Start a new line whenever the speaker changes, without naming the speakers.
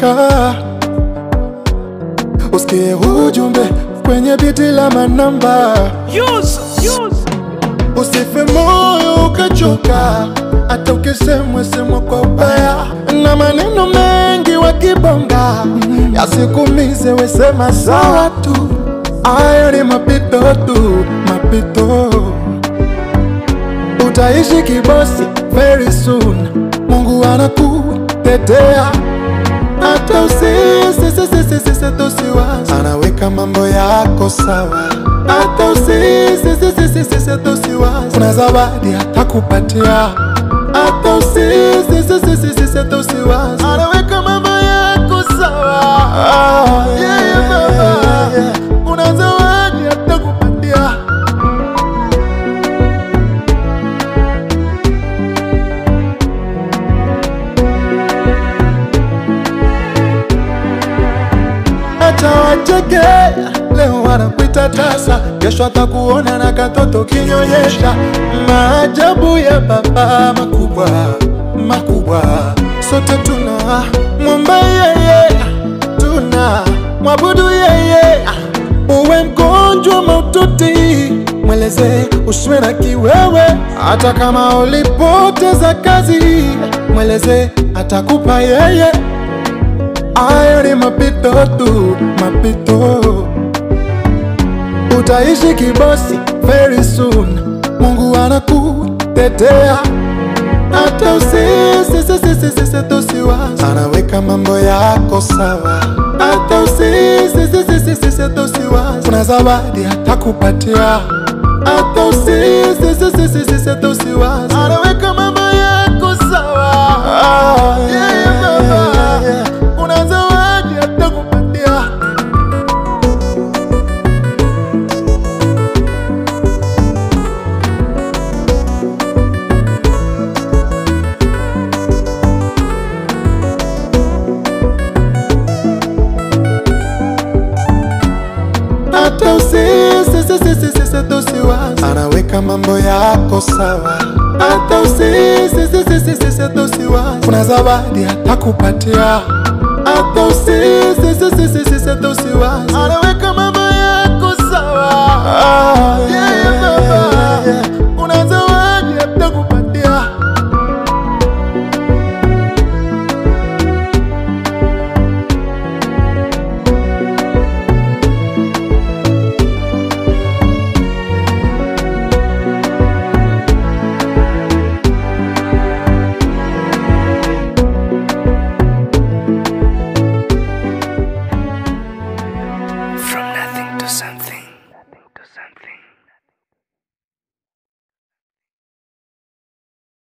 weka usikie ujumbe kwenye biti la manamba usife moyo ukachoka hata ukisemwa semwa kwa ubaya na maneno mengi wakibonga yasikumize wesema sawa tu ayo ni mapito tu mapito utaishi kibosi very soon mungu anakutetea hata usisisisisisitosiwazi anaweka mambo yako sawa hata usisisisisisitosiwazi kuna zawadi atakupatia hata usisisisisisitosiwazi anaweka mambo yako sawa yeah, yeah, baba. kuna zawadi atakupatia acha wacheke leo wanakuita tasa kesho atakuona na katoto kinyonyesha maajabu ya baba makubwa makubwa sote tuna mwomba yeye tuna mwabudu yeye uwe mgonjwa maututi mweleze usiwe na kiwewe hata kama ulipoteza kazi mweleze atakupa yeye Ayo ni mapito tu, mapito. Utaishi kibosi very soon, Mungu anakutetea. Hata usisisisisisitosiwazi, anaweka mambo yako sawa. Hata usisisisisisitosiwazi, kuna zawadi atakupatia. Hata usisisisisisitosiwazi, anaweka mambo yako sawa. Yeah, yeah, baba kuna zawadi atakupatia. Hata usisisisisisitosiwazi, anaweka mambo yako sawa. Hata usisisisisisitosiwazi, kuna zawadi atakupatia hata usisisisisisitosiwazi anaweka mambo yako sawa yeah, yeah, baba. kuna zawadi atakupatia
From nothing to something. Nothing to something.